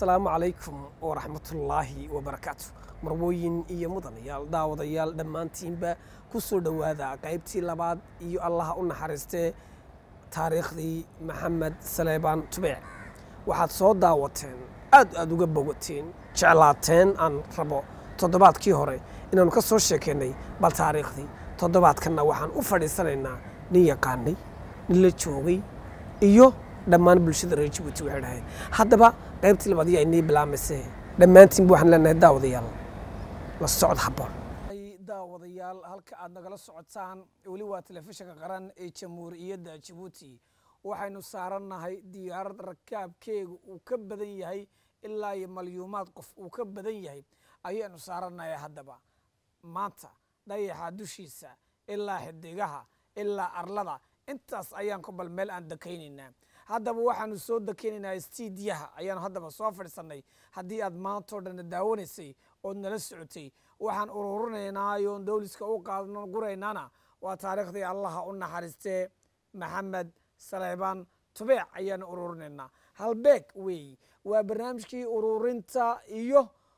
asalaamu calaykum waraxmatullaahi wabarakaatu marwooyin iyo mudanayaal daawadayaal dhammaantiinba ku soo dhowaada qaybtii labaad iyo allaha u naxariistee taariikhdii maxamed saleebaan tubeec waxaad soo daawateen aad aad uga bogateen jeclaateen aan rabo toddobaadkii hore inaannu ka soo sheekaynay bal taariikhdii toddobaadkanna waxaan u fadhiisanaynaa nin yaqaanay nin la joogay iyo dhammaan bulshada reer jabuuti waxay dhahayd haddaba qaybtii labaad yaa inii bilaamayse dhammaantiinba waxaan leenahay daawadayaal la socod habboon daawadayaal halka aad nagala socotaan weli waa telefishinka qaran ee jamhuuriyadda jabuuti waxaynu saarannahay diyaarad rakaabkeegu uu ka badan yahay ilaa iyo malyuumaad qof uu ka badan yahay ayaynu saarannahay haddaba maanta dayaxa dushiisa ilaa xidigaha ilaa arlada intaas ayaan ku bal meel aan dakaynaynaa haddaba waxaanu soo dakaynaynaa stiidiyaha ayaanu haddaba soo fadhiisannay haddii aad maantao dhanna daawanaysay ood nala socotay waxaan ururinaynaa yoon dowliska u qaadno guraynaana waa taariikhdii allaha u naxariistee maxamed saleebaan tubeec ayaanu ururinaynaa halbeeg weey waa barnaamijkii ururinta iyo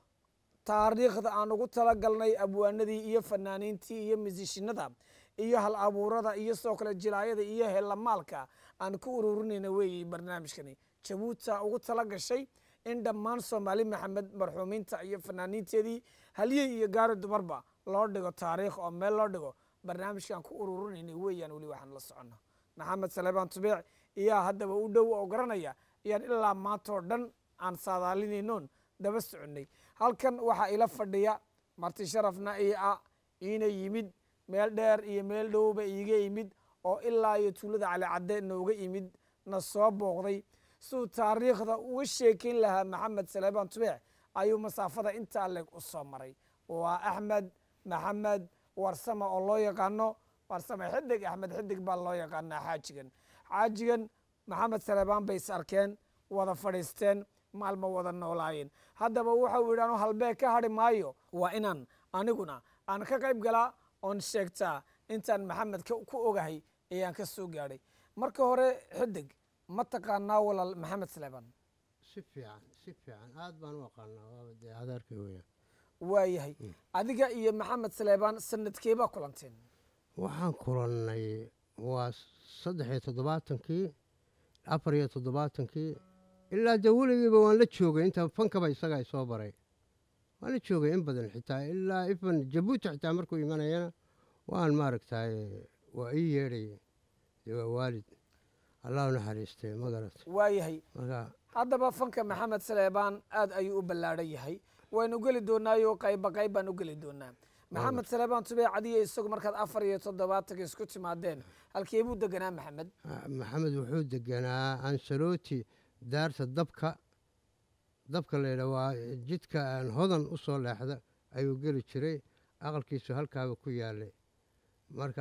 taariikhda aan ugu talagalnay abwaanadii iyo fanaaniintii iyo misishinada iyo hal abuurada iyo sidoo kale jilaayada iyo helamaalka aan ku ururinayna weeye barnaamijkani jabuuta ugu tala gashay in dhammaan soomaali maxamed marxuumiinta iyo fanaaniinteedii halyey iyo gaari dumarba loo dhigo taariikh oo meel loo dhigo barnaamijkaan ku ururinayna weeyaan weli waxaan la socono maxamed saleebaan tubeec iyaa haddaba u dhow oo garanaya ayaan ilaa maantoo dhan aan saadaalinaynoon daba soconnay halkan waxaa ila fadhiya marti sharafna ii ah iina yimid meel dheer iyo meel dhowba iiga yimid oo ilaa iyo tuulada calicadde nooga yimid na soo booqday siduu taariikhda uga sheekayn lahaa maxamed saleebaan tubeec ayuu masaafada intaa leeg u soo maray waa axmed maxamed warsame oo loo yaqaano warsame xidig axmed xidig baa loo yaqaanaa xaajigan xaajigan maxamed saleebaan bay is arkeen wada fadhiisteen maalma wada noolaayeen haddaba wuxuu yidhi anu halbeeg ka hadhi maayo waa inaan aniguna aan ka qayb galaa oon sheegtaa intaan maxamed ku ogahay ayaan ka soo gaadhay marka hore xidig ma taqaanaa walaal maxamed saleebaan si fiican si fiican aad baan u aqaanaa waaba dee adeerka weya waayahay adiga iyo maxamed saleebaan sanadkeebaa kulanteen waxaan kulannay waa saddex iyo toddobaatankii afar iyo toddobaatankii ilaa dee weligiiba waan la joogay inta fankaba isagaa isoo baray waan la joogay in badan xitaa ilaa ifan jabuuti xitaa markuu imanayana waan maaragtay waa ii yeedhaya dee waa waalid allah u naxariistay ma garat waayahay marka haddaba fanka maxamed saleebaan aad ayuu u ballaadhan yahay waynu geli doonaayo qayba qayb baan u geli doonaa maxamed saleebaan tubeec adiyo isagu markaad afar iyo toddobaatanka isku timaadeen halkee buu deganaa maxamed maxamed wuxuu deganaa ansaloti daarta dabka dabka laydha waa jidka aan hodan u soo leexda ayuu geli jiray aqalkiisu halkaaba ku yaalay marka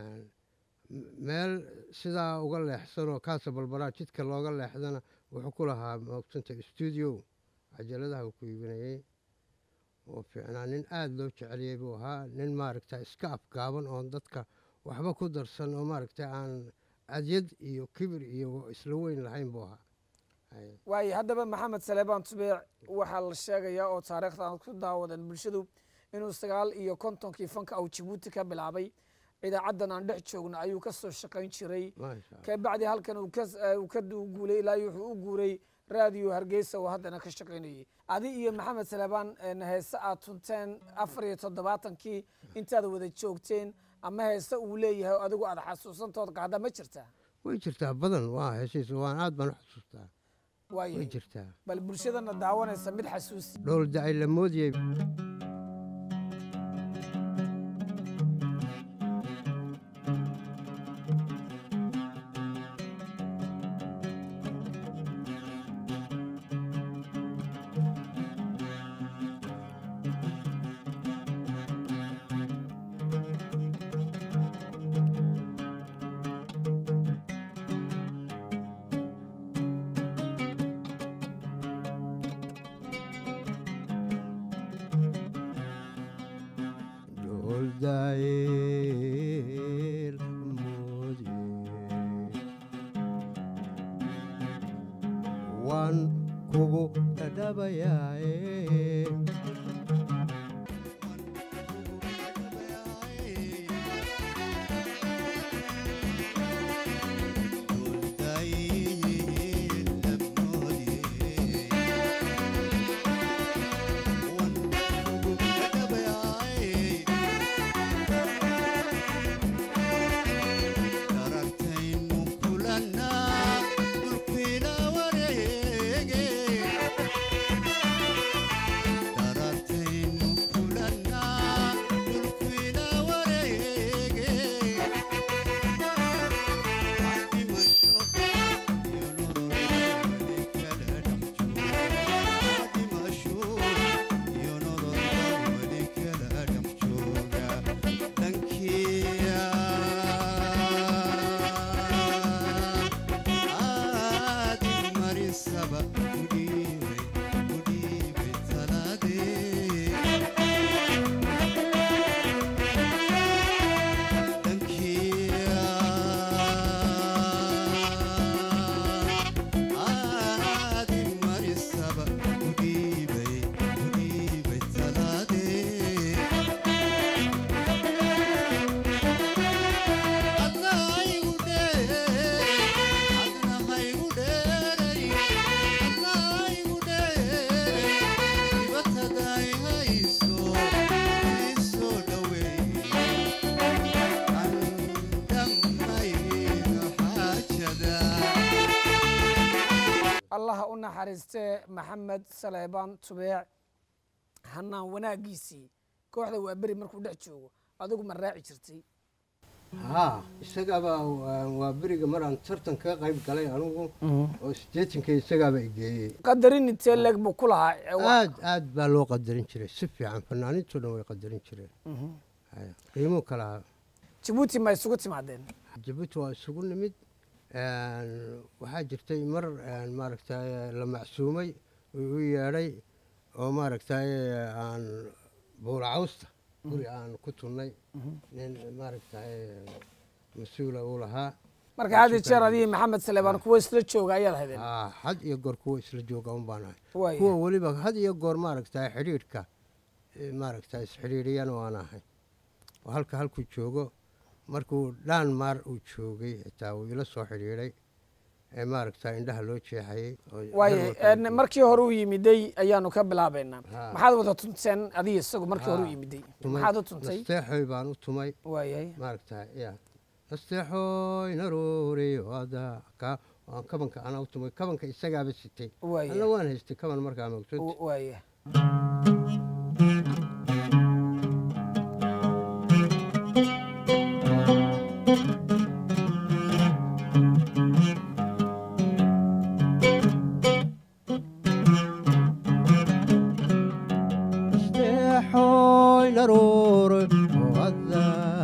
meel sidaa uga leexsanoo kaasa balbalaa jidka looga leexdana wuxuu ku lahaa moogsanta stuudio cajaladaha uu ku iibinayey oo fiicnaa nin aada loo jeceliyey buu ahaa nin maaragta iska afgaaban oon dadka waxba ku darsan oo maaragta aan adyad iyo kibir iyo isla weyn lahayn buu ahaa waayo haddaba maxamed saleebaan tubeec waxaa la sheegayaa oo taariikhda aan ku daawadan bulshadu inuu sagaal iyo kontonkii fanka au jabuuti ka bilaabay idaacaddan aan dhex joogno ayuu ka soo shaqayn jiray kabacdi halkan uu ka guulay ilaa wuxuu u guuray raadiyo hargeysa oo haddana ka shaqaynayay adi iyo maxamed saleebaan heese aad tunteen afar iyo toddobaatankii intaad wada joogteen ama heese uu leeyahay oo adigu aad xasuusantood qaada ma jirtaa way jirtaa badan waa heshiis waan aad baan u xasuustaa way waayo jirtaa bal bulshadana daawanaysa mid xasuusi dhowl dacay la moodiyey dhowl dacay la moodiyey waan kugu dhadha dhabayaaye allaha u naxariistee maxamed saleebaan tubeec hanaan wanaaggiisii kooxda waa beri markuu dhex joogo adigu ma raaci jirtay haa isagaaba waa beriga maraan tartan kaga qayb galay anugu oo siddeetanka isagaaba igeeyey qadarin intee leeg buu ku lahaa ee wa- aad aad baa loo qadarin jiray si fiican fanaaniintoo dhan way qadarin jireen Haya, qiimuu kalahaa jabuuti ma isugu timaadeen jabuuti waa isugu nimid waxaa jirtay mar maaragtay la macsuumay uu u yeedhay oo maaragtay aan buulacawsta guri aan ku tunnay nin maaragtay mas-uula uu lahaa marka had iyo jeer adigii maxamed saleebaan kuwa isla jooga ayaad haydeen Aa, had iyo goor kuwa isla jooga un baan ahay Waaya. kuwa weliba had iyo goor maaragtay xidhiidhka eh, maaragtay isxidhiidhiyana waan ahay oo halka halkuu joogo markuu dhaan maar uu joogay xitaa wuu ila soo xidhiidhay ee maaragtay indhaha loo jeexayey oo waaye dharwalka een, markii hore u yimiday ayaanu ka bilaabaynaa Ha. maxaad wada tunteen adiga isagu markii hore u Ha. yimiday tumay. maxaad u tuntay nasteexoy baan u tumay waayay maaragtay ya nasteexoy naruuri wada ka waan kabanka anaa u tumay kabanka isagaaba sitay Waaya. alla waan haystay kaban markaa magsud waaya nasteexoy naruuri wada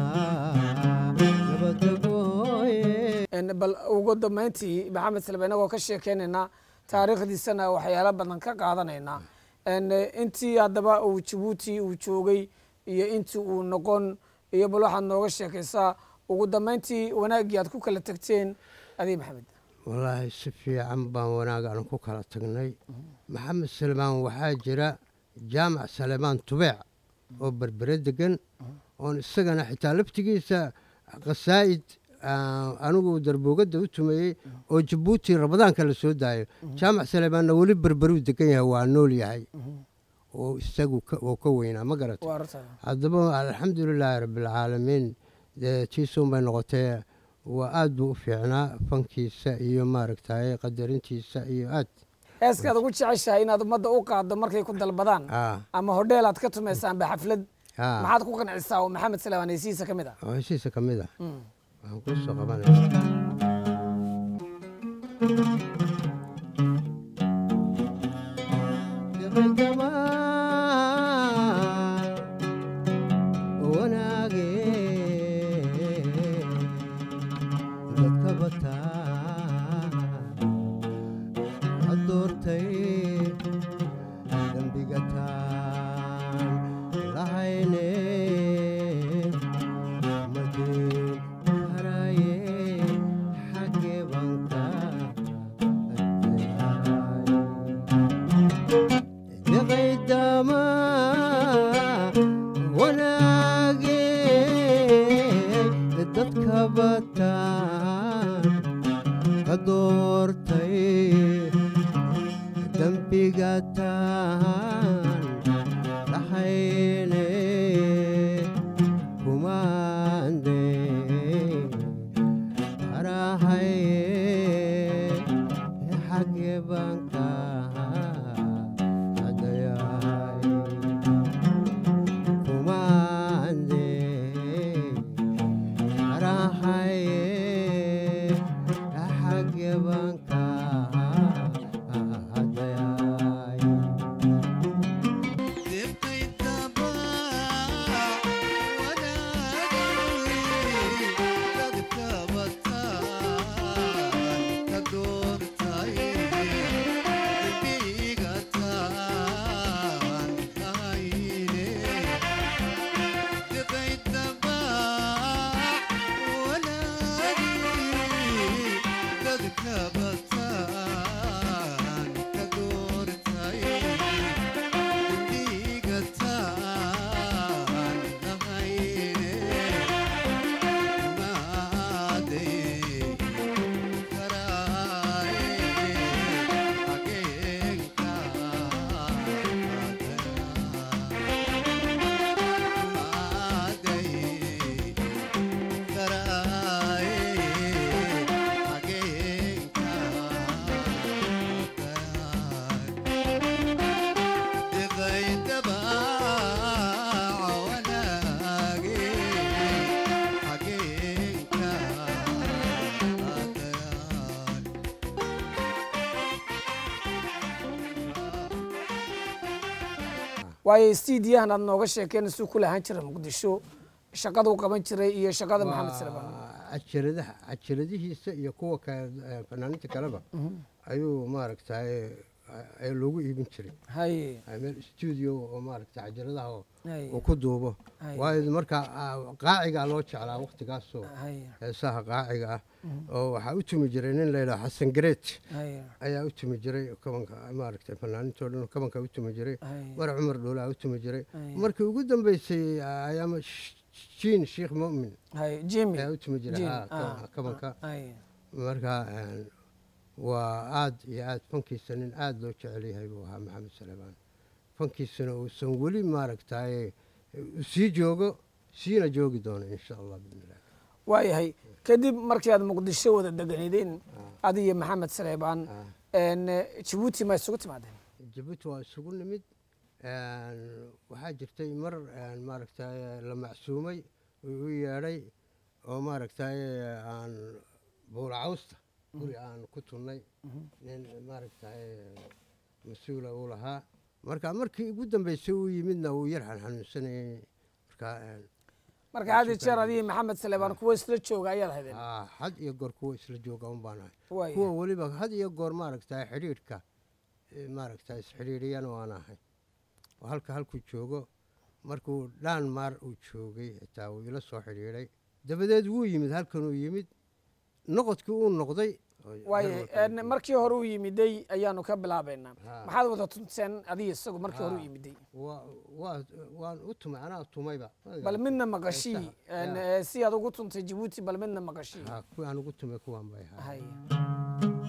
nabadagooye Een, bal ugu dambayntii maxamed salbe inagoo ka sheekeynaynaa taariikhdiisana waxyaalo badan ka qaadanaynaa Een, intii haddaba uu jabuuti uu joogay iyo intii uu noqon iyo bal waxaad nooga sheekaysaa ugu dambayntii wanaaggii aad ku kala tegteen adiga maxamed wallaahi si fiican baan wanaag aan ku kala tagnay maxamed salmaan waxaa jira jaamac salemaan tubeec oo berbere degan oon isagana xitaa laftigiisa qasaa'id ah, anigu darbuugadda u tumeeyey oo jabuuti ramadaanka la soo daayo jaamac salemaanna weli berberuu degan yahay waa nool yahay oo isagu ka- oo ka weynaa ma garata waa arrintaa haddaba alxamdulilaahi rabbilcaalamiin dee tiisuun bay noqotee waa aad buu u fiicnaa fankiisa iyo maaragtay qadarintiisa iyo aad heeskaad ugu jeceshahay inaad ummadda u qaaddo markay ku dalbadaan ah ama hodheel aad ka tumaysaan ba xaflad ah maxaad ku qancisaa oo maxamed salebaan heysihiisa ka mid ah oo heshiisa ka mid ah Mm. waxaan kuu soo qabanaya wanaage dadka bataa adoortay dembiga taan lahayne madin haraye xagge banka addeehay ama wanaagee dadka bataan ka doortay dembiga taan dhaxayne kumaande arahaye xagge banka adayay kumaande arahaye xagge banka adayay waayo stiidiyahan aad nooga sheekeen suu ku lahaan jira muqdisho shaqaduu qaban jiray iyo shaqada maxamed salebaan cajaladaha cajaladihiisa iyo kuwa kale eh, fanaaniinta kaleba ayuu maaragtay ee loogu iibin jiray haye Ay meel stuudio oo maaragtay cajaladaha oo haye uu ku duubo Hay. waayo marka ah, qaacigaa loo jeclaa waqtigaasoo haye heesaha qaaciga ah oo waxaa u tumi jiray nin layidhaha xasan gareet haye ayaa u tumi jiray kabanka maaragtay fanaaniintoo dhan kabanka u tumi jiray haye mar cumar dhoolaa u tumi jiray Hay. markii ugu dambeysay ayaama jiin sheekh mu'min haye jimmy ayaa u tumi jiray Jim, haa, ah, kabanka haye marka een, waa aad iyo aad fankiisa nin aad loo jecel yahay buu ahaa maxamed salebaan fankiisana uusan weli maaragtay u sii joogo siina joogi doono insha allah bismillah waayahay kadib markii aad muqdisho wada deganeedeen adi iyo maxamed saleebaan Ah. een, jabuuti ma isugu timaadeen jabuuti waa isugu nimid een, waxaa jirtay mar een, maaragtay la macsuumay uu u yeedhay oo maaragtay aan buulacawsta guri aan ku tunnay nin maaragtay mas-uula uu lahaa marka markii ugu dambeysay uu yimidna uu yar xanxanuunsanayay marka een, marka had iyo jeer adiyo maxamed saleebaan kuwa isla jooga ayaad haydeen aa, had iyo goor kuwa isla jooga un baan ahay Waaya. kuwa weliba had iyo goor maaragtay xidhiidhka eh, maaragtay isxidhiidhiyana waan ahay oo halka halkuu joogo markuu dhaan maar uu joogay xitaa wuu ila soo xidhiidhay dabadeed wuu yimid halkanuu yimid noqodkii uu noqday oo waaye garwadka een, markii hore u yimiday ayaanu ka bilaabaynaa Ha. maxaad wada tunteen adiyo isagu markii hore u Ha. yimiday waa waa waan u tumay anaa tumayba bal midna maqashii Heesaha, een, ya. ee, si aad ugu tuntay jabuuti bal midna maqashii ha kuwii aan ugu tumay kuwaan bay ahaa haye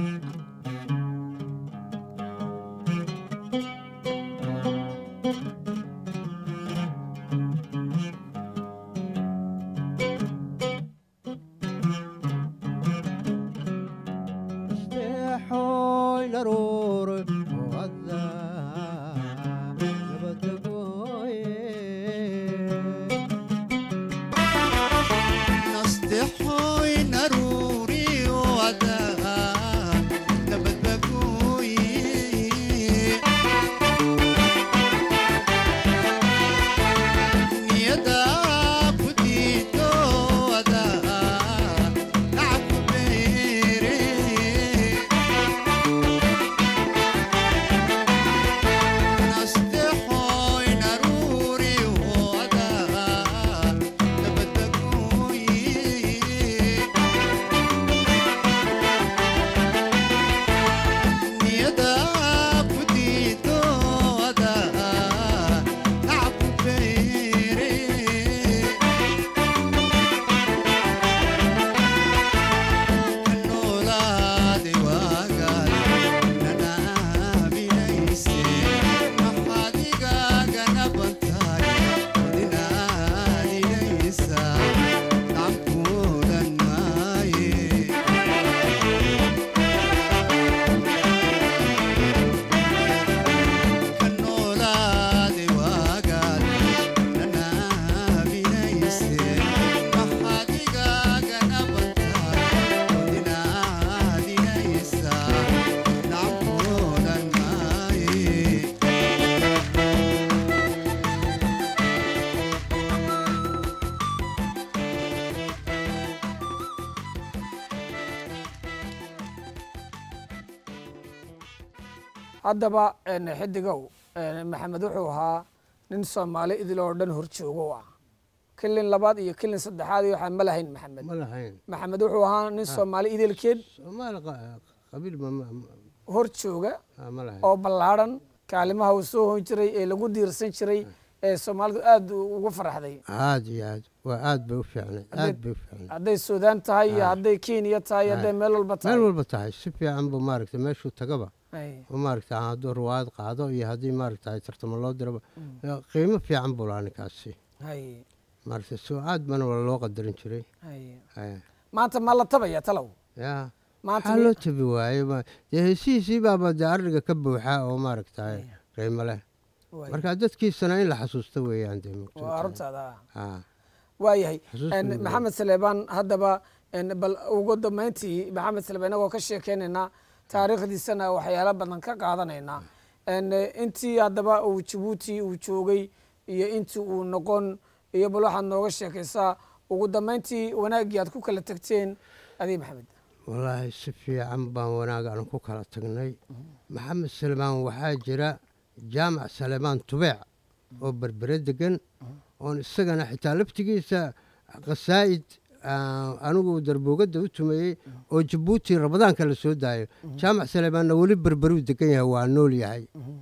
Steexooy naruur oo hadda nabadgooye nasteexoy naruuri wada haddaba een, xidigow een, maxamed wuxuu ahaa nin soomaali idil oo dhan horjoogo u ah kilin labaad iyo kilin saddexaad iyo waxaa ma lahayn maxamed ma lahayn maxamed wuxuu ahaa nin soomaali idilkeed soomaali qa- qabiil ma ma- ma- hor jooga ah, ma lahayn oo ballaadhan kaalimaha uu soo hon jiray ee lagu diirsan jiray ee soomaalidu aad ugu faraxday aad iyo aad waa aad bay u fiicnay aad bay u fiicnay hadday suudaan tahay iyo hadday kenya tahay hadday meel walba meel tahay walba tahay si fiican buu maaragtay meeshuu tagaba Ay, oo maaragtay hadduu ruwaayad qaado iyo haddii maaragtay tartamo loo diraba qiimo fiican buu lahaa ninkaasi ay, maaragtay soo aad bana waa loo qadarin jiray ay. Eh, maanta ma la tabaya talow yaa maanta maxaa mi- loo tabi waaye ma- dee hesihiisii baaba dee ariga ka buuxa oo maaragtay qiimo leh Waay. marka dadkiisana in la xasuusto weeyaan dee mugto waa aruntaada Ah, waayahay Xusuus En, weyn. maxamed saleebaan haddaba en, bal ugu dambeyntii maxamed saleebaan inagoo ka sheekeynaynaa taariikhdiisana waxyaalo badan ka qaadanaynaa En, eh, intii haddaba uu jabuuti uu joogay iyo intii uu noqon iyo bal waxaad nooga sheekaysaa ugu dambeyntii wanaaggii aad ku kala tegteen adii maxamed wallaahi si fiican baan wanaag aan ku kala tagnay maxamed salmaan waxaa jira jaamac salemaan tubeec oo berbere degan oon isagana xitaa laftigiisa khasaa'id ah, anigu darboogadda u tumeeyey oo jabuuti ramadaanka la soo daayo jaamac salemaanna weli berberuu degan yahay waa nool yahay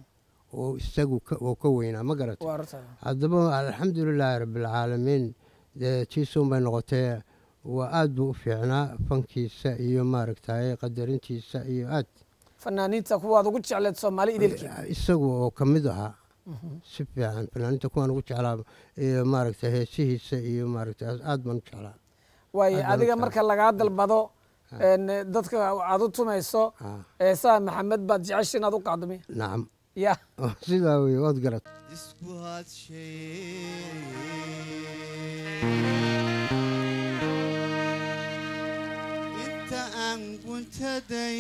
oo isagu ka- oo ka weynaa ma garata waa aruntaada haddaba alxamdulilaahi rabbilcaalamiin dee tiisuun bay noqotee waa aad buu u fiicnaa fankiisa iyo maaragtay qadarintiisa iyo aad fanaaniinta kuwaad ugu jecleed soomaali idilkii isagu oo ka mid ahaa si fiican fanaaniinta kuwaan ugu jeclaa iyo maaragtay heesihiisa iyo maaragtay aad baan u jeclaa waaye Aad baan u adiga jeclaa. marka lagaa dalbado en, dadka aad u tumayso Ah, eesaa maxamed baad jecesha inaad u qaadami nacam ya sidaa wey waad garat isku hadshay inta aan guntaday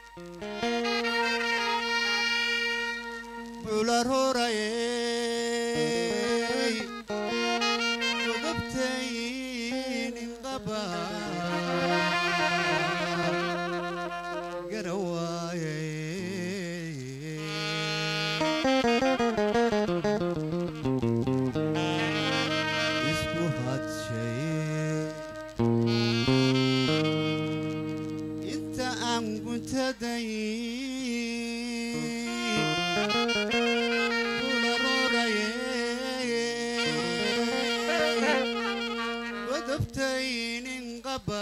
bularorayay godobtaynin qaba garawaayay isku hadshay inta aan guntaday bularorayay godobtaynin qaba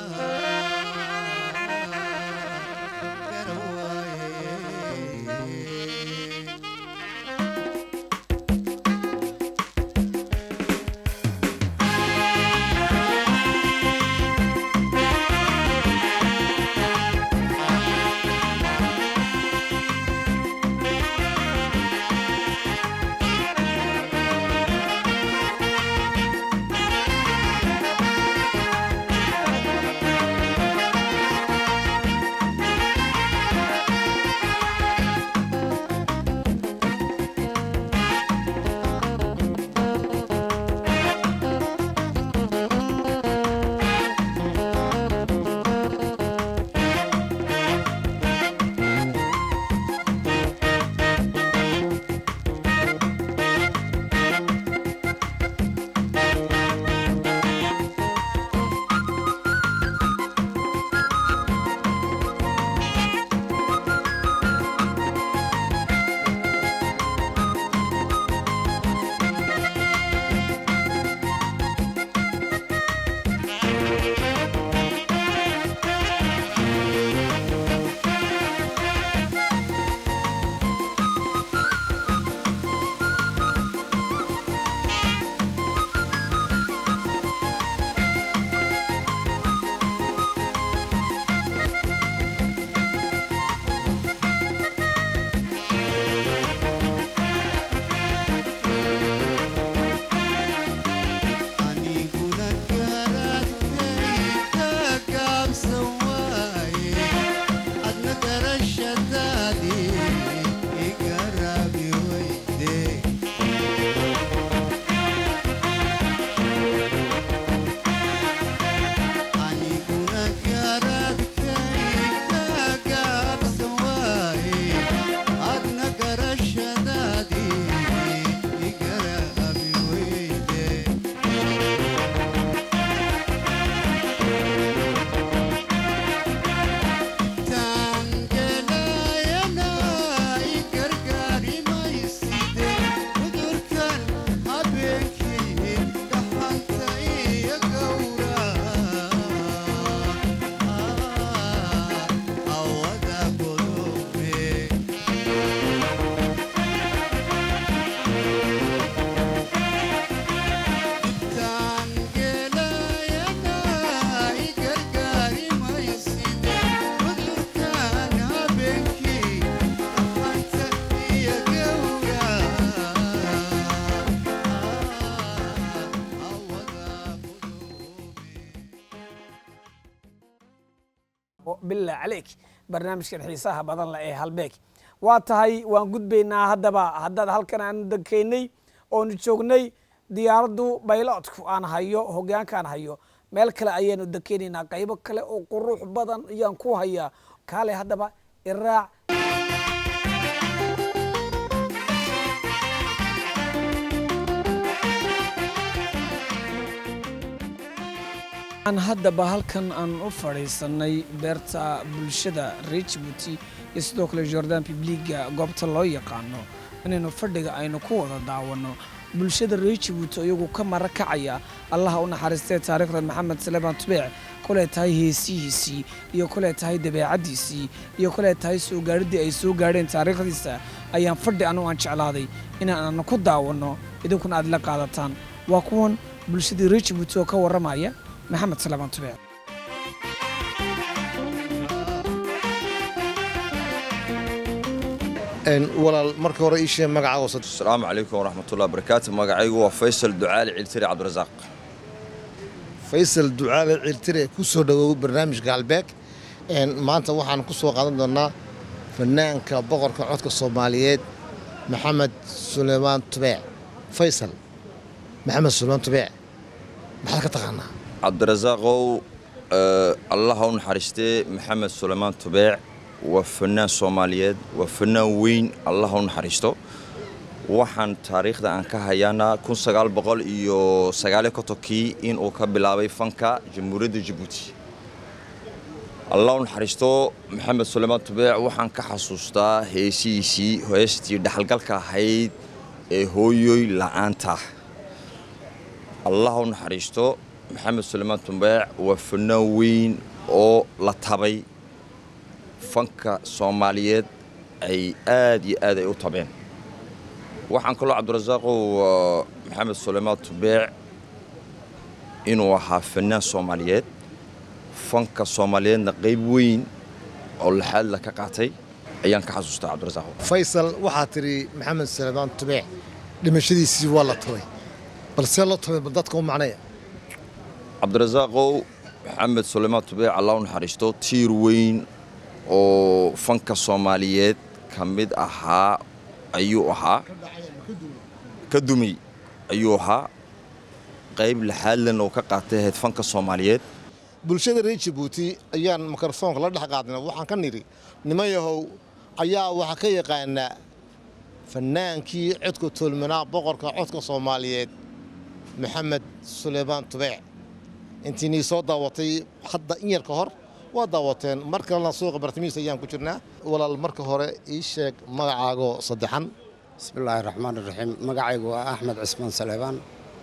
garawaayay bilaa caleyk barnaamijkan xiisaha badan leh ee halbeeg waa tahay waan gudbaynaa haddaba haddaad halkan aanu dekeynay oonu joognay diyaaraddu bayloodku aan hayo hogaankaan hayo meel kale ayaanu dekeynaynaa qaybo kale oo qurux badan ayaan ku hayaa kaale haddaba iraac aan haddaba halkan aan u fadhiisanay beerta bulshada reer jibuuti iyo sidoo kale jordan bibliga goobta loo yaqaano inaynu fadhiga aynu ku wada daawanno bulshada reer jibuuti iyagu ka mara kacaya allaha u naxariistee taariikhda maxamed saleebaan tubeec kuley tahay heesihiisii iyo kuley tahay dabeecaddiisii iyo kuley tahay soo gaadhiddii ay soo gaadheen taariikhdiisa ayaan fadhi anugu aan jeclaaday inaan ku daawanno idinkuna aad la qaadataan waa kuwan bulshadii reer jibuuti oo ka warramaya maxamed salamaan tubeec walaal marka hore ii sheeg magacaaga wasad asalaamu calaykum waraxmatullahi wabarakaatu magacaygu waa faysal ducaali ciltiri cabdirasaaq faysal ducaale ciltire ku soo dhowow barnaamijka halbeeg maanta waxaan ku soo qaadan doonnaa fanaanka boqorka codka soomaaliyeed maxamed suleymaan tubeec faysal maxamed suleymaan tubeec maxaad ka taqaanaa cabdirasaaqow allaha u naxariistee maxamed suleymaan tubeec waa fanaan soomaaliyeed waa fanaan weyn allaha u naxariisto waxaan taariikhda aan ka hayaana kun sagaal boqol iyo sagaaliyo kontonkii inuu ka bilaabay fanka jamhuuriyadda jabuuti allah u naxariisto maxamed suleymaan tubeec waxaan ka xasuustaa heesihiisii heestii dhexalgalka ahayd ee hooyoy la'aanta allah u naxariisto maxamed suleymaan tubeec waa fanaan weyn oo la tabay fanka soomaaliyeed ay aad iyo aad ay u tabeen waxaan kaloo cabdirasaaqow maxamed suleymaan tubeec inuu ahaa fanaan soomaaliyeed fanka soomaaliyeedna qayb weyn oo laxaadla ka qaatay ayaan ka xasuustaa cabdirasaaqow faysal waxaa tidhi maxamed suleymaan tubeec dhimashadiisii waa la tabay balse la tabay bal dadka u macnaya cabdirasaaqow maxamed suleymaan tubeec allah u naxariisto tiir weyn oo fanka soomaaliyeed ka mid ahaa ayuu ahaa ka dumay ayuu ahaa qayb laxaadlan oo ka qaatay ahayd fanka soomaaliyeed bulshada reer jabuuti ayaan mikrofoonka la dhex qaadna waxaan ka nidhi niman yahow ayaa waxaa ka yaqaanaa fanaankii codka toolmanaa boqorka codka soomaaliyeed maxamed suleymaan tubeec intiinii soo daawatay hadda in yar ka hor waa daawateen mar kalena suuqa bartamiis ayaan ku jirnaa walaal marka hore ii sheeg magacaago saddexan bismillaahi raxmaan iraxiim magacaygu waa axmed cismaan saleebaan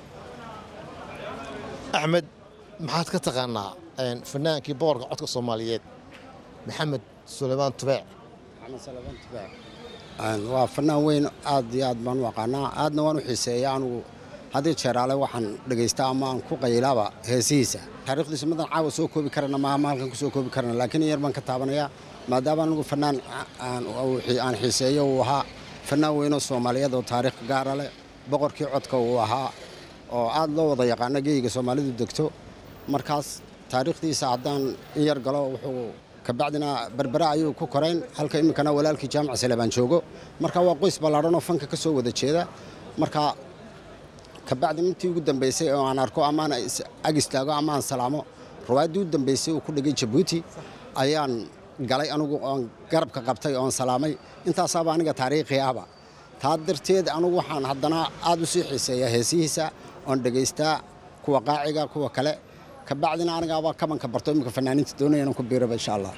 axmed maxaad ka taqaanaa fanaankii boqorka codka soomaaliyeed maxamed suleymaan tubeec maxamed saleebaan tubeec waa fanaan weyn aad iyo aad baan u aqaanaa aadna waan u xiiseeya anugu haddii jeeraale waxaan dhegaystaa ama aan ku qaylaaba heesihiisa taariikhdiisa madan caawa soo koobi karana maaha ma halkan ku soo koobi karana laakiin in yar baan ka taabanayaa maadaama anigu fanaan aan xiiseeyo uu ahaa fanaan weynoo soomaaliyeed oo taariikh gaara leh boqorkii codka uu ahaa oo aad loo wada yaqaano geeyiga soomaalidu degto markaas taariikhdiisa haddaan in yar galo wuxuu kabacdina berbera ayuu ku korayn halka iminkana walaalkii jaamac saleebaan joogo marka waa qoys ballaadhan oo fanka ka soo wada jeeda marka kabacdi intii ugu dambaysay oo aan arko amaan ag istaago ama aan salaamo ruwaayaddii u dambaysay uu ku dhigay jabuuti ayaan galay anugu oon garabka qabtay oon salaamay intaasaaba aniga taariikhi ahba taa darteed anugu waxaan haddana aad u sii xiiseeyaa heesihiisa oon dhegaystaa kuwa qaaciga kuwa kale kabacdina anigaaba kabanka barto iminka fanaaniinta doonaya inaan ku biiraba insha allah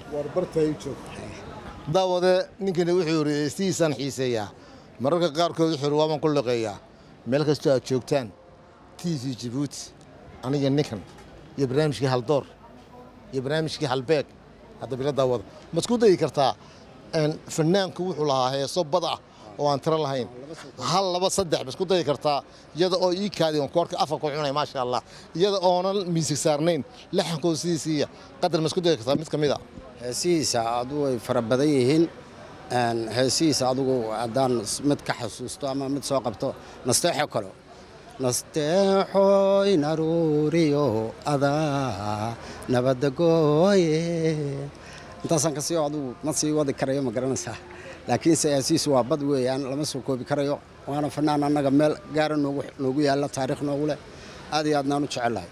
daawade ninkani wuxuu yidhi heestihiisaan xiiseeyaa mararka qaarkood wuxuu yidhi waabaan ku liqeeyaa meel kastoo aad joogtaan t v jabuuti aniga ninkan iyo barnaamijkii haldoor iyo barnaamijkii halbeeg hadda bila daawada ma isku dayi kartaa fanaanku wuxuu lahaa heeso bad ah oo aan tiro lahayn hal laba saddex ma isku dayi kartaa iyada oo ii kaadi on koorka afarku cunay maasha allah iyada oonan miisig saarnayn laxankooda sidiisiiya qadar ma isku dayi kartaa mid ka mid a heesihiisa adugu way fara badan yihiin heesihiisa adugu haddaan mid ka xasuusto ama mid soo qabto nasteexo kalo nasteexoy naruuriyo adaa nabadda gooye intaasaan kasii adigu ma sii wadi karayo ma garanaysaa laakiinse heesihiisu waa bad weeyaan lama soo koobi karayo waana fanaan annaga meel gaara noogu noogu yaalla taariikh noogu leh aad iyo aadnaan u jecelahay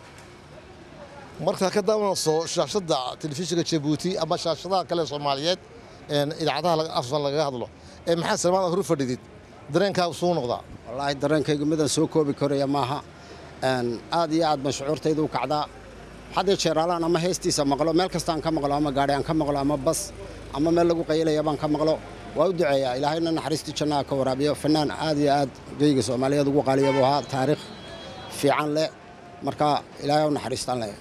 markaa ka daawanayso shaashadda telefishinka jabuuti ama shaashadaha kale soomaaliyeed een idaacadaha laga- afsan lagaga hadlo ee maxaa salmaan hor fadhidid dareenkaagu suu noqdaa wallaahi dareenkaygu midaan soo koobi karaya maaha Een, aad iyo aad baan shucuurtaydu u kacdaa haddee jeeraalaan ama heestiisa maqlo meel kastaan ka maqlo ama gaadhi aan ka maqlo ama bas ama meel lagu qaylaya baan ka maqlo waa u duceeyaa ilaahayna naxariistii jannaha ka waraabiyo fanaan aad iyo aad geyga soomaaliyeed ugu qaaliya buu ahaa taariikh fiican leh marka ilaahay u naxariistaan leh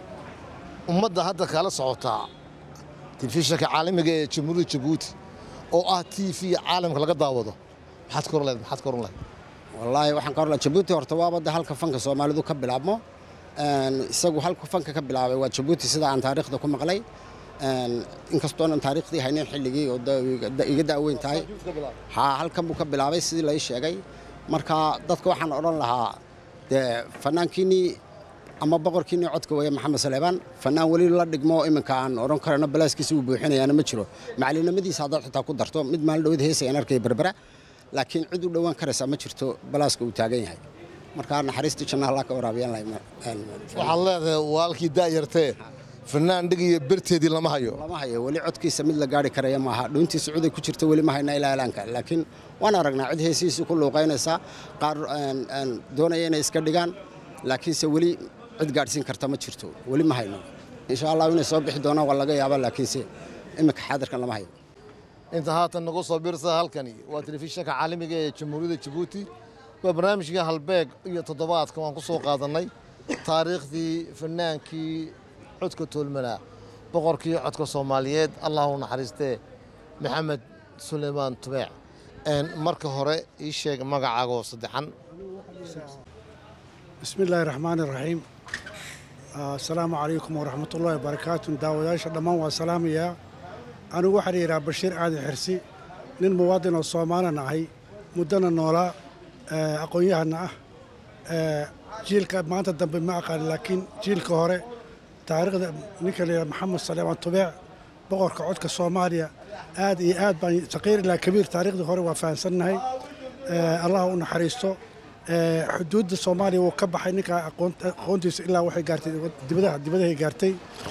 ummadda hadda kala socotaa telefishinka caalamiga ee jamhuuriyadda jabuuti oo ah t v caalamka laga daawado maxaad ka oran lahayd maxaad ka oran lahayd wallaahi waxaan ka horla jabuuti horta waaba de halka fanka soomaalidu ka bilaabmo Een, isagu halka fanka ka bilaabay waa jabuuti sida aan taariikhda ku maqlay Een, inkastoonan taariikhdii haynin xilligii oo da- da- iga daaweyn tahay haa halkan buu ka bilaabay sidii lai sheegay marka dadka waxaan odhan lahaa dee fanaankiinii ama boqorkiinii codka weeye maxamed saleebaan fanaan weli la dhigmo iminka aan odhan karano balaaskiisa uu buuxinayaana ma jiro macalinimadiisa haddaad xitaa ku darto mid maalin dhowad heesayaan arkaya berbera laakiin cid u dhowaan karaysaa ma jirto balaaska uu taagan yahay marka naxariistii jannaha allah ka waraabiyaan lahay waxaad leedahay waalkii daayartee fanaan dhigiyo berteedii lama hayo lama hayo weli codkiisa mid la gaari karaya maaha dhuuntiisa cuday ku jirta weli ma hayna ilaa ilaanka laakiin waan aragnaa cid heesihiisii ku luuqaynaysa qaar een, een, doonaya inay iska dhigaan laakiinse weli cid gaadhsiin karta ma jirto weli ma hayno insha allah inay soo bixi doonaan waa laga yaaba laakiinse iminka xaadirkan lama hayo inta haatan nagu soo biirsa halkani waa telefishinka caalamiga ee jamhuuriyadda jabuuti waa barnaamijkii halbeeg iyo toddobaadka waan ku soo qaadannay taariikhdii fanaankii codka toolmanaa boqorkii codka soomaaliyeed allah u naxariistee maxamed suleymaan tubeec Een, marka hore ii sheeg magacaagoo saddexan بسم الله الرحمن الرحيم آه، السلام عليكم ورحمة الله وبركاته داوداش دمان وسلام يا أنا waxaan yidhaha Bashiir Caadi Xirsi nin muwaadin oo Soomaalian ahay muddana noolaa ee, aqoon-yahana ah ee, jiilka maanta dambe ma aqaan laakiin jiilka hore taariikhda ninka la yidhaha Maxamed Saleemaan Tubeec boqorka codka Soomaaliya aad iyo aad baan saqiir ilaa kabiir taariikhdii hore waa fahansannahay Ee, allah u naxariisto Ee, xuduudda soomaaliya wuu ka baxay ninka aqoon- aqoontiisa ilaa waxay gaartay dibadaha dibadahay gaartay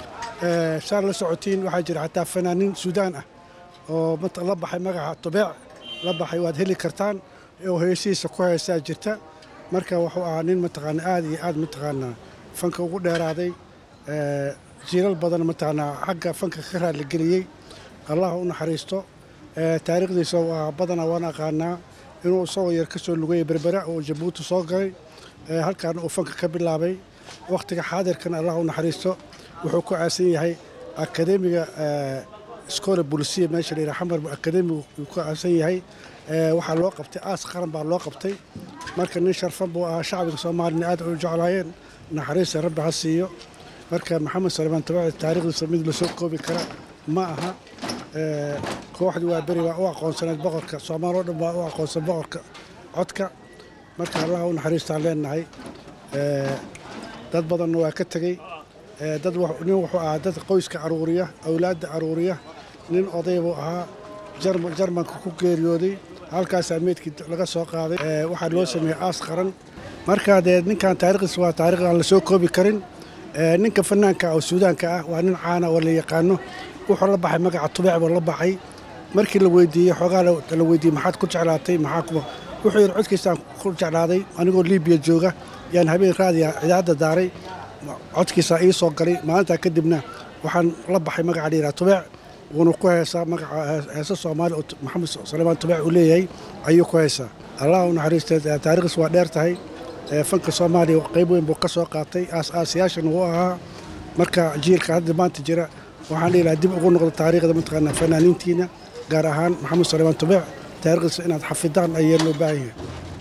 Ee, saa la socotiin waxaa jira xataa fanaaniin suudaan ah oo mat- la baxay magaca tubeec la baxay waad heli kartaan oo heesihiisa ku heesaa jirta marka wuxuu ahaa nin mataqaana aad iyo aad mataqaanaa fanka ugu dheeraaday Ee, jiilal badan mataqaanaa xagga fanka ka raaligeliyey allah u naxariisto Ee, taariikhdiisa waa badanaa waan aqaanaa inuu isagoo yar ka soo lugayay berbera oo jabuuti soo galay Ee, halkaana uu fanka ka bilaabay wakhtiga xaadirkana allah u naxariisto wuxuu ku aasan yahay akademiga iskoola bulisiya meesha la yidhaha xamar akademigu uu ku aasan yahay Ee, waxaa loo qabtay aas qaran baa loo qabtay marka nin sharfan buu ahaa shacbiga soomaalina aad u jeclaayeen naxariista rabbi ha siiyo marka maxamed salmaan tabaci taariikhdiisa mid lasoo koobi kara ma aha Ee, kooxdii waa beri waa u aqoonsaneed boqorka soomaal oo dhan waa u aqoonsan boqorka codka marka allah u naxariistaan leenahay Ee, dad badanna waa ka tegey Ee, dad wax- nin wuxuu ahaa dad qoyska aruuriya awlaadda aruuriya nin oday buu ahaa Jarma- jarmanka ku geeriyooday halkaasaa meydkii laga soo qaaday Ee, waxaa loo sameeyey aas qaran marka dee ninkan taariikhdiisa waa taariikh aan la soo koobi karin Ee, ninka fanaanka ah oo suudaanka ah waa nin caana oo la yaqaano wuxuu la baxay magaca tubeec buu la baxay markii la weydiiyey xoogaa la la weydiiyey maxaad ku jeclaatay maxaa ku wuxuu yidhi codkiisaan ku jeclaaday anigoo liibiya jooga yaan habeen raadiya idaacadda daaray codkiisaa ii soo galay maalintaa kadibna waxaan la baxay magaca la yidhaha tubeec wuuna ku heesaa magaca hees- heesa soomaali oo tu- maxamed salmaan tubeec uu leeyahay ayuu ku heesaa allah u naxariistay taariikhdiis waa dheer tahay Ee, fanka soomaaliya qayb weyn buu ka soo qaatay aas-aasayaashan uu ahaa marka jiilka hadda maanta jira waxaan dhihi lahaa dib ugu noqdo taariikhda mataqaana fanaaniintiina gaar ahaan maxamed salmaan tubeec taariikhdiisa inaad xafidaan ayaa loo baahan yahay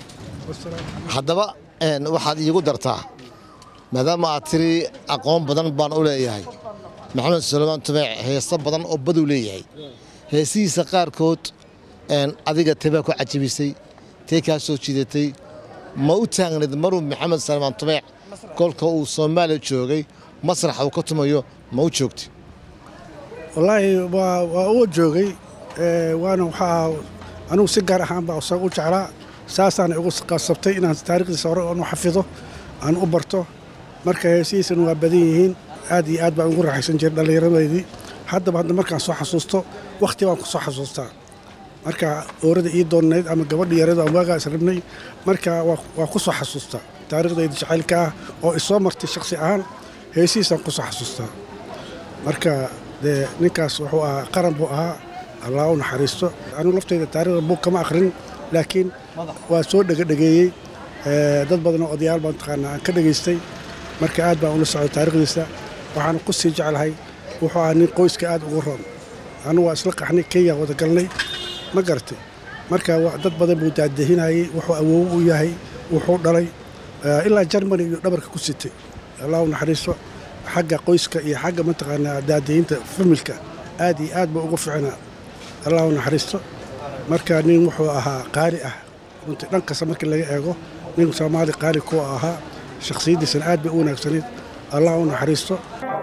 haddaba een, waxaad iigu dartaa maadaama aad tiri aqoon badan baan u leeyahay maxamed suleymaan tubeec heeso badan oo baduu leeyahay heesihiisa qaarkood een, adiga tebaa ku cajabisay tee kaa soo jiidatay ma u taagnayd maruu maxamed suleymaan tubeec kolka uu soomaaliya joogay masraxa uu ka tumayo ma u joogtay wallaahi waa waa uu joogay ee, waana waxaa anigu si gaar ahaan baa isaga u jeclaa saasaana igu qasabtay inaan taariikhdiisa hore oon u xafido aan u barto marka heesihiisana waa badan yihiin aad iyo aad baan ugu raaxaysan jiray dhallinyaradeydii haddaba hadda markaan soo xasuusto wakhti baan ku soo xasuustaa marka oorada ii doonnayd ama gabadha yarada aan waagaa is rabnay marka waa waa ku soo xasuustaa taariikhdayda jacaylka ah oo isoo martay shakhsi ahaan heesihiisaan ku soo xasuustaa marka dee ninkaas wuxuu ahaa qaran buu ahaa allah u naxariisto anigu laftayda taariikhda buug kama akhrin laakiin waa soo dhegadhegeeyey ee, dad badan oo odayaal baan taqaanaa aan ka dhegaystay marka aad baan ula socday taariikhdiisa waxaan ku sii jeclahay wuxuu ahaa nin qoyska aad ugu roon anigu waa isla qaxnay kenya wada galnay ma garatay marka wa- dad badan buu daadahinayey wuxuu awoow u yahay wuxuu dhalay ee, ilaa jarmani iyo dhabarka ku sitay allah u naxariisto xagga qoyska iyo xagga mataqaanaa daadahinta familka aad iyo aad buu ugu fiicnaa allah u naxariisto marka nin wuxuu ahaa qaali ah runtii dhan kasta markii laga eego nin soomaali qaali ku ahaa shakhsiyaddiisana aad bay u wanaagsanayd allah u naxariisto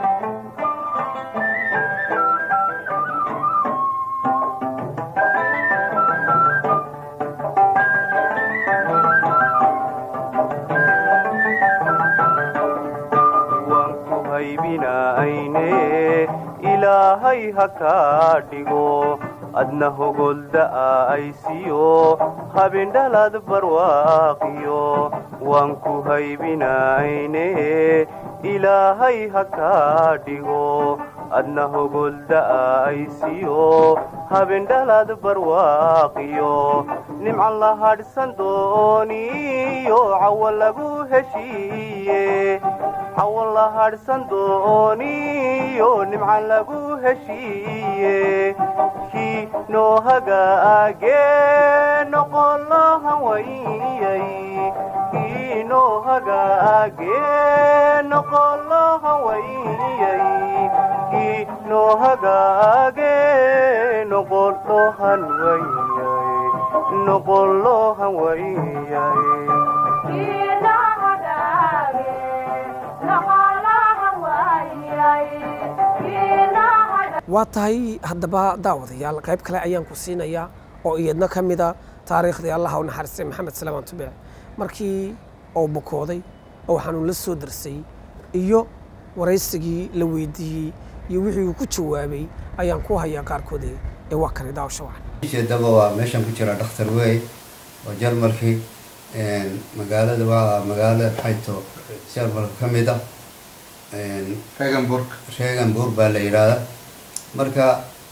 waan ku haybinayne ilaahay ha kaa dhigo adna hogolda'a aysiyo habindhalad barwaaqiyo waan ku haybinayne ilaahay ha kaa dhigo adna hogolda'a aysiyo habindhalad barwaaqiyo nimcan la hadhsan dooniyo cawa lagu heshiiye cawa la hadhsan dooniyo nimcan lagu heshiiye kii noo hagaagee noqon lahan wayay kii noo hagaagee noqon lahan wayay kii noo hagaagee noqon lohan wayay noqon lohan wayay waa tahay haddaba daawadayaal qayb kale ayaan ku siinayaa oo iyadna ka mida taariikhdii allaha u naxariistay maxamed salamaan tubeec markii uu bukooday oo xanuun la soo darsay iyo waraysigii la weydiiyey iyo wixii uu ku jawaabay ayaan ku hayaa qaarkood ee waa kani daawasho wacan jeedaba waa meeshan ku jira dhakhtar wey oo jarmalkii magaalada waa magaalo maxayto jarmalka ka mid ah regenburg regenburg baa la yidhaahda marka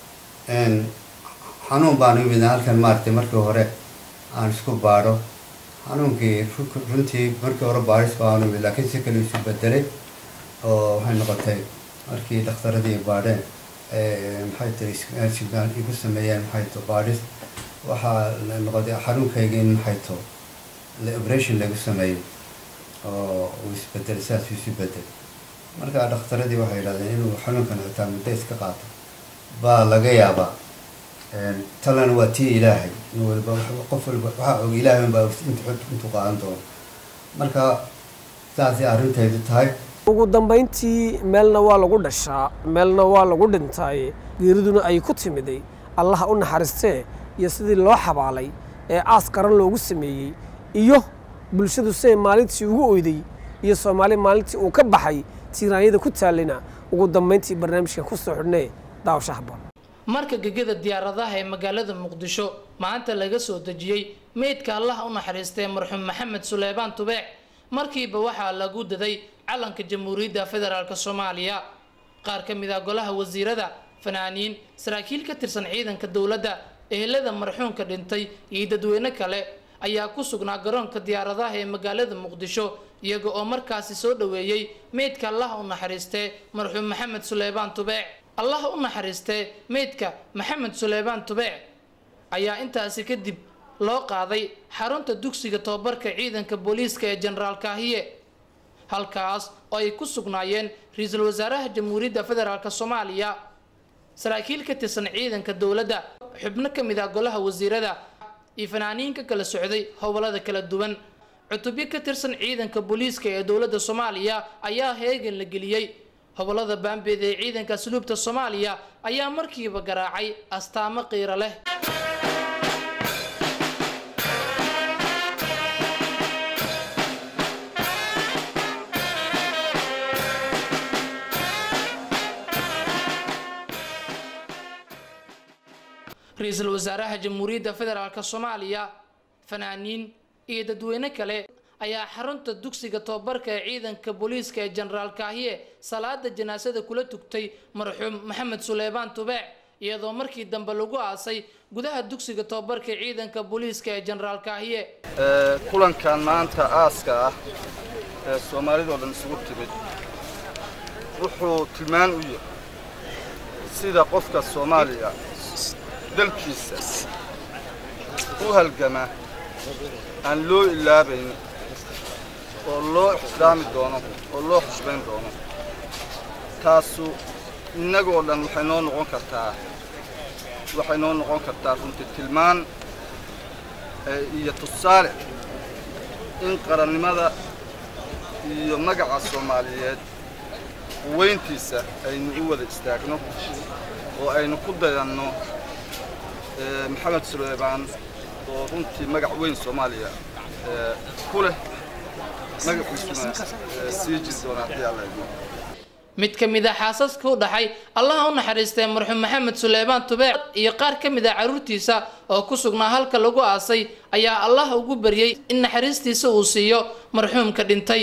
xanuun baan imid halkan maaragtay markii hore aan isku baadho xanuunkii ru- runtii markii hore baadhis baan imid laakiin si kale isu bedelay oo waxay noqotay markii dhakhtaradii baadheen ee, maxay tahay isgaan igu sameeyeen maxay to baadhis waxaa la noqotay xanuunkayga in maxay to la operation lagu sameeyo oo uu isbedelay saas uu isu bedel marka dhakhtaradii waxay yidhahdeen inuu xanuunkan xitaa muddo iska qaato baa laga yaabaa talana waa tii ilaahay in walba wax- qof walba waxaa og ilaahay unbaa og intu intuu qaadan doono marka saasay arrintaydu tahay ugu dambayntii meelna waa lagu dhashaa meelna waa lagu dhintay geeriduna ay ku timiday allaha u naxariistee iyo sidii loo xabaalay ee aas qaran loogu sameeyey iyo bulshadu siday maalintii ugu oyday iyo soomaali maalintii uu ka baxay tiiraanyada ku taallina ugu dambayntii barnaamijkan ku soo xidhnee daawasha habboon marka gegada diyaaradaha ee magaalada muqdisho maanta laga soo dejiyey meydka allaha u naxariistay marxuum maxamed suleymaan tubeec markiiba waxaa lagu daday calanka jamhuuriyadda federaalk soomaaliya qaar ka mid ah golaha wasiirada fanaaniin saraakiil ka tirsan ciidanka dowladda ehelada marxuumka dhintay iyo dadweyne kale ayaa ku sugnaa garoonka diyaaradaha ee magaalada muqdisho iyaga oo markaasi soo dhoweeyey meydka allaha u naxariistee marxuum maxamed suleymaan tubeec allaha u naxariistee meydka maxamed suleymaan tubeec ayaa intaasi kadib loo qaaday xarunta dugsiga tobabarka ciidanka booliiska ee jenaraal kaahiye halkaas oo ay ku sugnaayeen ra-iisul wasaaraha jamhuuriyadda federaalk soomaaliya saraakiil ka tirsan ciidanka dowladda xubno ka mid ah golaha wasiirada iyo fanaaniin ka kala socday howlada kala duwan cutubyo ka tirsan ciidanka booliiska ee dowladda soomaaliya ayaa heegan la geliyey hobolada baambeed ee ciidanka asluubta soomaaliya ayaa markiiba garaacay astaamo qiiro leh ra-iisul wasaaraha jamhuuriyadda federaalk soomaaliya fanaaniin iyo dadweyne kale ayaa xarunta dugsiga tobabarka ee ciidanka booliiska ee jenaraal kaahiye salaada janaasada kula tugtay marxuum maxamed suleymaan tubeec iyadoo markii dambe lagu aasay gudaha dugsiga tobabarka ee ciidanka booliiska ee jenaraal kaahiye kulankan maanta aaska ah ee soomaalidoo dhan isugu timid wuxuu tilmaan u yahay sida qofka soomaaliya dalkiisa u halgama aan loo ilaabayn oo loo ixtiraami doono oo loo xushmayn doono taasu innagoo dhan waxay noo noqon kartaa waxay noo noqon kartaa runtii tilmaan iyo tusaale in qarannimada iyo magaca soomaaliyeed weyntiisa aynu u wada istaagno oo aynu ku dayanno maxamed suleymaan oo runtii magac weyn soomaaliya ku leh magaciisuna sii jiri doona haddii alla idmo mid ka mid a xaasaska u dhaxay allaha u naxariistay marxuum maxamed suleymaan tubeec iyo qaar ka mid a carruurtiisa oo ku sugnaa halka lagu aasay ayaa allah ugu baryey in naxariistiisa uu siiyo marxuumka dhintay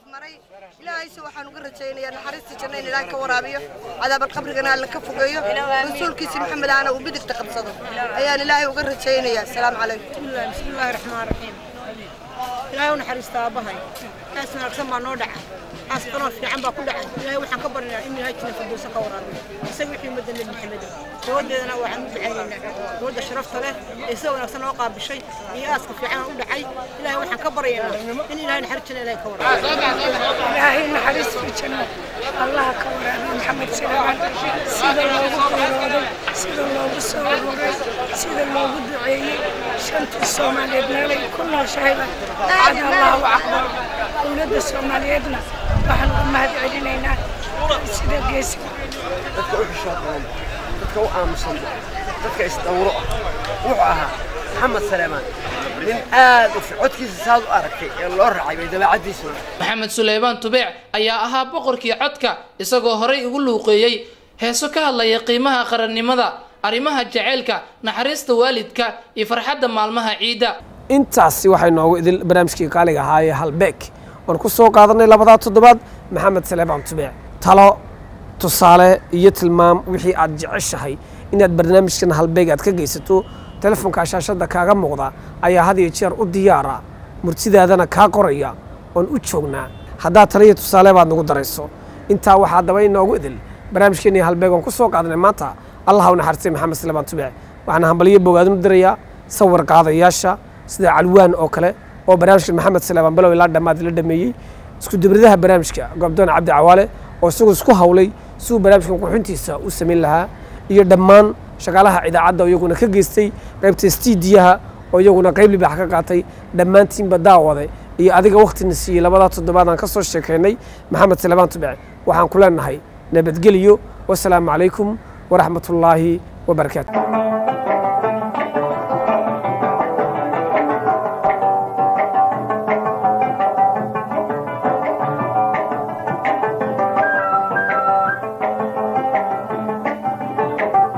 ilaahayse waxaan uga rajaynayaa naxariista janna in ilaahay ka waraabiyo cadaabal qabrigana alla ka fogeeyo rasuulkiisa maxamed ahna uu bidigta qabsado ayaan ilaahay uga rajaynayaa asalaamu calaykum bismillaahi raxmaan raxiim ilaahay u naxariista aabbahay aas wanaagsan baa noo dhaca aas qanoo fiican baa ku dhacay ilaahay waxaan ka baryayaa in ilaahay jina firdowsa ka waraabiyo isaga wixii ummadda nebi maxamed gabadeedana waxaan u ducaynaynaa gabadda sharafta leh ee sida wanaagsan noo qaabishay iyo aaska fiican u dhacay ilaahay waxaan ka baryaynaa in ilaahay naxariis jina ilaahay ka waraabiyo ilaahay naxariis fi janno allaha ka waraabiyo maxamed salaaman sida loogu qiirooday sida loogu soo ururay sida loogu duceeyey shantii soomaaliyeed meelay ku nooshahayba cada allahu akbar dowladda soomaaliyeedna waxaan uga mahad celinaynaa sida geesiga dadka u xishood badan dadka u aamusan dadka isdawro ah wuxuu ahaa maxamed salaamaan nin aad u codkiisa saad u aragtay ee loo raacay bay dabeecaddiisuna maxamed suleymaan tubeec ayaa ahaa boqorkii codka isagoo horay ugu luuqeeyey heeso ka hadlaya qiimaha qarannimada arrimaha jaceylka naxariista waalidka iyo farxadda maalmaha ciidda intaasi waxay noogu idil barnaamijkii qaaliga ahaa ee halbeeg waan ku soo qaadanay labadaa toddobaad maxamed saleebaan tubeec talo tusaale iyo tilmaam wixii aad jeceshahay inaad barnaamijkan halbeeg aad ka geysato telefoonka shaashadda kaaga muuqda ayaa had iyo jeer u diyaara murtidaadana kaa qoraya oon u joognaa haddaad taliyo tusaale baad nagu darayso intaa waxaa daba inoogu idil barnaamijkeennii halbeeg oon ku soo qaadanay maanta allah u naxariistay maxamed saleebaan tubeec waxaana hambaliyo bogaadinu dirayaa sawir qaadayaasha sida calwaan oo kale oo barnaamijka maxamed saleebaan bilow ilaa dhammaad la dhameeyey isku dibradaha barnaamijka goobdoon cabdi cawaale oo isagoo isku hawlay siduu barnaamijkan qurxintiisa u samayn lahaa iyo dhammaan shaqaalaha idaacadda oo iyaguna ka geystay qaybta stiidiyaha oo iyaguna qayb libaax ka qaatay dhammaantiinba daawade iyo adiga waktina siiyey labadaa toddobaad aan ka soo sheekaynay maxamed salebaan tubec waxaan ku leenahay nabadgeliyo wasalaamu calaykum waraxmatullaahi wabarakaatu